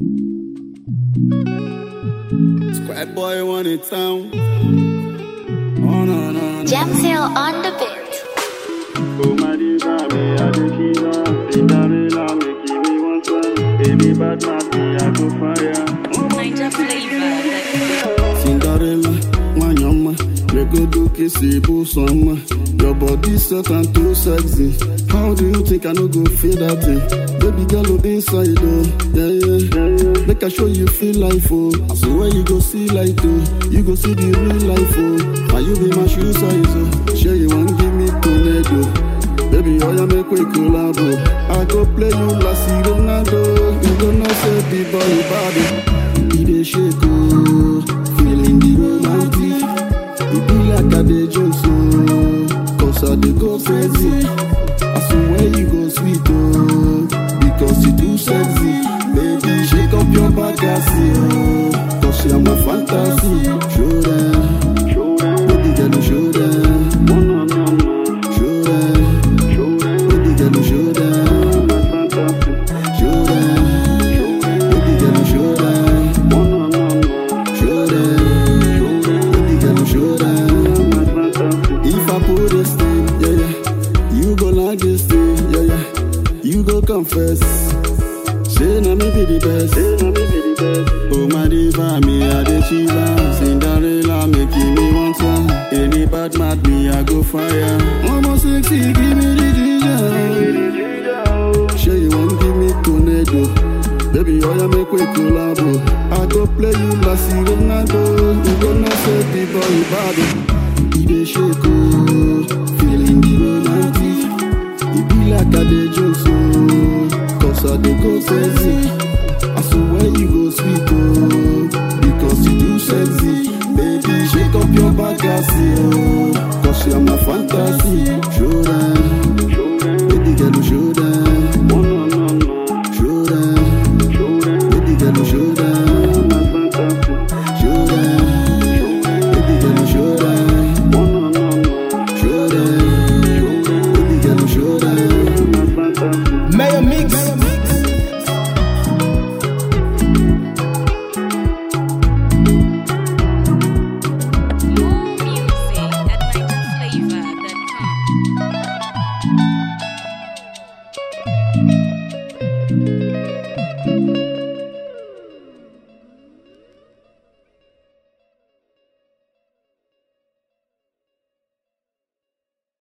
Squad boy one in town. Oh no no no. Jam Sale on the beat. Oh my diva, me a the killer. Cinderella, me give me one time. Baby bad man, me I go fire. Ninja flavor. Cinderella, wanyama. Regodo kisi busama. Your body set and too sexy. How do you think I no go feel that thing? Baby girl oh, inside oh, yeah yeah. Make I show you feel life oh. I swear you go see light oh. You go see the real life oh. And you be my shoe size oh. Sure you want give me tornado. Baby, oh yeah, make we collabo. I go play you like Ronaldo. You go know say the boy bad. He dey shake oh, feeling the romantic. It be like I dey joke so, cause I dey go crazy. I swear you go sweet oh, because you too sexy. Baby, shake up your back I see oh, cause you're my fantasy. Show them, Show them, baby girl, you show them, one on one, man. show them, Show them, baby girl, you show them, my fantasy. show them, baby girl, you show them, One on one, man. show them, baby girl, you show them. My fantasy. If I put this thing, yeah, yeah, you go like this thing, yeah, yeah, you go confess. Say na me be the best. Say na me be the best. Oh my diva, me a the chiva. Cinderella, me give me one time. Any bad mad me, I go fire. Almost sexy, give me the ginger. Sure you want give me tornado. Baby, oh yeah, make we collabo. I go play you like Ronaldo. You gonna say the boy bad. He dey shake oh, feeling the romantic. It be like I dey joke so, cause I dey go crazy. I swear you go sweet oh, because you too sexy. Baby, shake up your back I see oh, cause you're my fantasy. Show them, Show them, baby girl, you show them, one on one, man. show them, Show them, baby girl, you show them, my fantasy. show them, baby girl, you show them, One on one, man. show them, baby girl, you show them. My fantasy. Mayor Mix. More music at ninjaflavor.com.